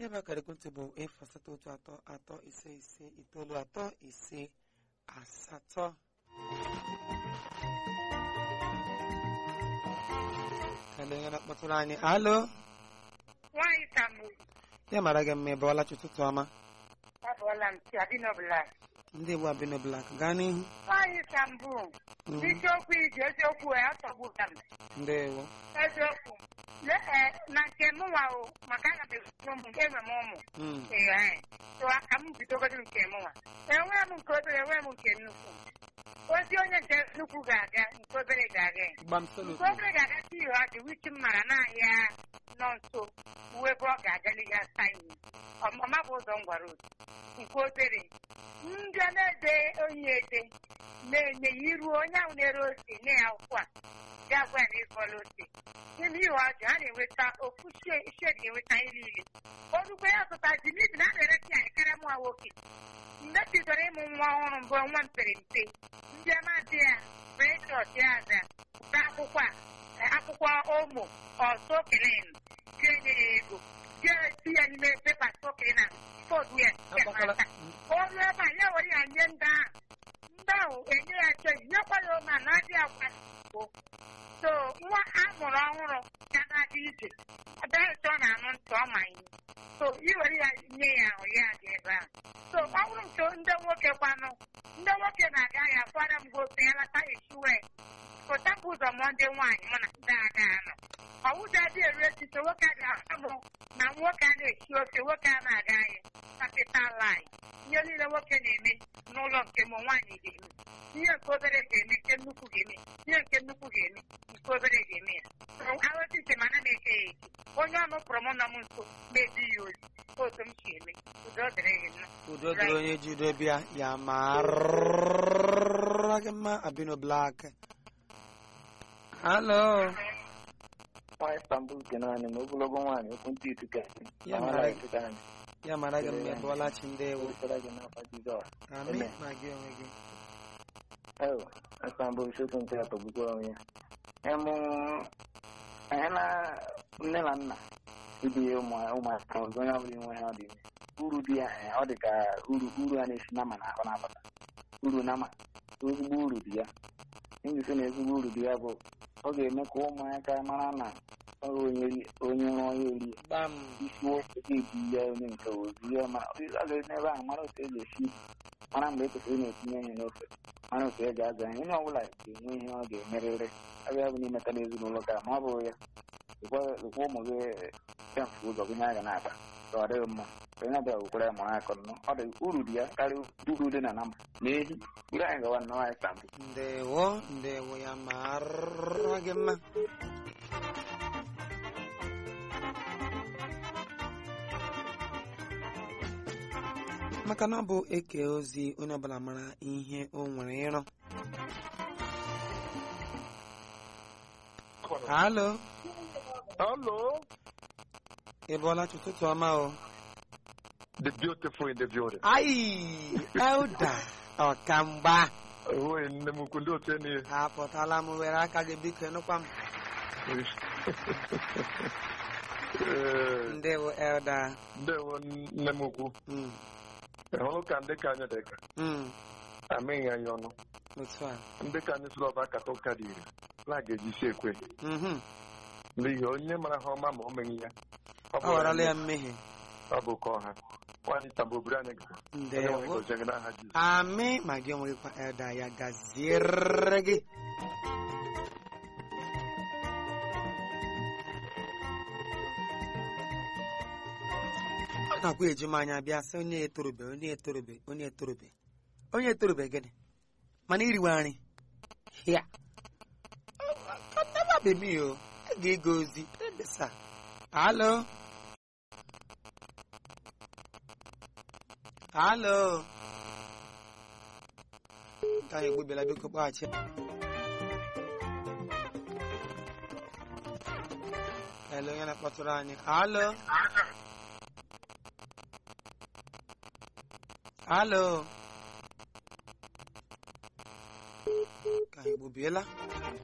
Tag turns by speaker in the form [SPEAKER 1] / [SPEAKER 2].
[SPEAKER 1] ebe akara ekwentị bụ efu asatọ otu atọ atọ ise ise itoolu atọ ise asatọ kele onye na-akpọtụrụ anyị alo
[SPEAKER 2] nwaanyị tamụ
[SPEAKER 1] ya mara gị mma ebe ọlachi ụtụtụ ọma
[SPEAKER 2] abụọla m si adịnọbụla
[SPEAKER 1] ndị igbo abino blak gaa n'ihu
[SPEAKER 2] nwaanyị tambụ
[SPEAKER 1] Mhm.
[SPEAKER 2] n'isiokwu iji eziokwu wee atọgbuta m
[SPEAKER 1] ndewo
[SPEAKER 2] eziokwu Le- eh, na nke mụnwa o maka aga m ekwuru m enwe m ụmụ
[SPEAKER 1] Mm.
[SPEAKER 2] ee so aka m bidogodo nke mụnwa enwe m nke obere enwe m nke nnukwu ozi onye nke nnukwu ga-aga nke obere ga-aga ya.
[SPEAKER 1] gbam
[SPEAKER 2] nke
[SPEAKER 1] solutu
[SPEAKER 2] obere ga-aga si ihe ọ dị wichi m mara n'ahịa nọ nso uwe ebe ọ ga-agali ya saini ọmama bụ ụzọ m gwara otu nke obere ndị a na-ede onye ede na-enye ya iru onye ahụ na-ere ose nye ya akwụkwọ a ya gwa ya na ịkọla ose n'ime ihe ọjọọ a na-enweta ofu shedi ga-enweta ihe niile orugbo ya zụta ji n'ihi na a na-eresi ya karịa mụnwa nwoke mgbe m bidoro ịmụ nwa ọhụrụ mbụ nwa m pere mpe ndị amadị ya brechọt ya aza ụta akwụkwọ a eh, akwụkwọ omo ọsọ kelen ga-enye ya ego ga-esi ya n'ime pepa sokena fodu ya ya
[SPEAKER 1] Agbakwala-
[SPEAKER 2] mata. ọrụ ebe a ya were ya nye ndị ahụ ndị ahụ enye ya cheji nyekwa ya ome a na-adị agwa Igbo. so nwa a mụrụ ọhụrụ ya na-adị ije adaghịta ọ na-anụ ntị ọ ma ihe so i were ya nye ya ahụ ya dị ebe ahụ so ọ bụrụ nke ndị nwoke kwanụ ndị nwoke na-aga ya kwara m gote ya lata echiwe pụta bụ ụzọ mụọ ndị nwaanyị mụ na ndị aga anọ ọwụda dị eru echiche nwoke a ga-ahụ na nwoke a na-esi ofe nwoke a na-aga ahịa kapital lai ihe niile nwoke na-eme n'ụlọ nke m nwaanyị ga-eme ihe nke obere ga-eme nke nnukwu ga-eme ihe nke nnukwu ga-eme nke obere ga-eme ya ahụta iche ma ana m eke ya eke onye ọnụ kpọrọ m nọ m nso na-ebi ya ozi otu m si eme udo dịrị gị mma
[SPEAKER 1] udo dịrị onye ji udo bịa ya mara gị mma abino blak halo
[SPEAKER 3] nwa Istanbul nke naanị ma ogologo nwaanyị okwu ntị ituka
[SPEAKER 1] Ya mara gị. ya mara gị mma ebe ọlachi ndewo
[SPEAKER 3] wetara gị n'afọ Jizọs
[SPEAKER 1] amị
[SPEAKER 3] Amen.
[SPEAKER 1] ma gị onwe gị
[SPEAKER 3] ewo Istanbul isiokwu nke ya tọgbukwa onwe ya ịmụ anyị na nne na nna ibinye ụmụ- ụmụaka ọzọ onye ọbụla inwe ha ọ dị ime uru dị ya eh, ọ dị ka uru uru a na-esi nama na ahụ na-abata uru nama ezigbo uru dị ya njisi na ezigbo uru dị ya bụ ọ ga-eme ka ụmụaka mara na ọ bụ onye ri- onye rụọ ya eri
[SPEAKER 1] gbam
[SPEAKER 3] isi nwoke ga-ebi ya onye nke ozi ya ma ọ ga n'ebe ahụ mara otu eji esi mara mgbe ekwesịrị ị na-etinye ihe n'ofe mara otu e ga-aza ihe onye ọbụla ga-enwe ihe ọ ga-emerịrị abịa bụ n'imetara ezinụlọ ka ma ọ bụ ya lekwa ụmụ gị kemfe ụzọ gị nye a ga na-ata ka ọ dịghị mma ka onye ọbịa wekwara ya mụrụ akọ nnọọ ọ dị uru dị ya karịa uru dị na nama na ehi ire anyị gawa nnọọ anyị sambụ
[SPEAKER 1] ndewo ndewo ya mara gị mma maka na ọ bụ eke ozi onye ọbụla mara ihe o nwere ịrụ halo
[SPEAKER 4] Hello,
[SPEAKER 1] ị bụọla chi ụtụtụ ọma o
[SPEAKER 4] the beautiful in the building.
[SPEAKER 1] ai elda ọkamgba
[SPEAKER 4] Oh, nne m ukwu ndị otu enyi
[SPEAKER 1] apụtala m were aka gị biko nụkwa m
[SPEAKER 4] Ee,
[SPEAKER 1] ndewo elda
[SPEAKER 4] ndewo nne m ukwu
[SPEAKER 1] Mm,
[SPEAKER 4] ị hụrụ ka ndị ka anyị dị ka
[SPEAKER 1] mm,
[SPEAKER 4] amịghị anyị ọnụ
[SPEAKER 1] otu a
[SPEAKER 4] ndị ka anyị sụrụ ọba akata ụka dị ire na ga-eji isi ekwe
[SPEAKER 1] Mhm.
[SPEAKER 4] n'ihi onye mara ha ọma ma o meghị ya ọ
[SPEAKER 1] ọ
[SPEAKER 4] bụ
[SPEAKER 1] ghọrọla ya
[SPEAKER 4] onye-
[SPEAKER 1] mmehie
[SPEAKER 4] ọ bụ ka ọha nwaanyị tambo obiri anyị gara onye nwe
[SPEAKER 1] ndewo
[SPEAKER 4] gozie gị n'aha Jizọs
[SPEAKER 1] amị ma gị onwe gị kwa elda ya gaziere gị ọ na-akwa eju m anya bịa sị onye etorube onye etorube onye etorube onye etorube gịnị mana iriwe nri ya never be me o a ga-ego ozi ebesa alo alo nke anyị egbubiela biko kpọghachi ele onye na-akpọtụrụ anyị alo alo ka anyị egbubiela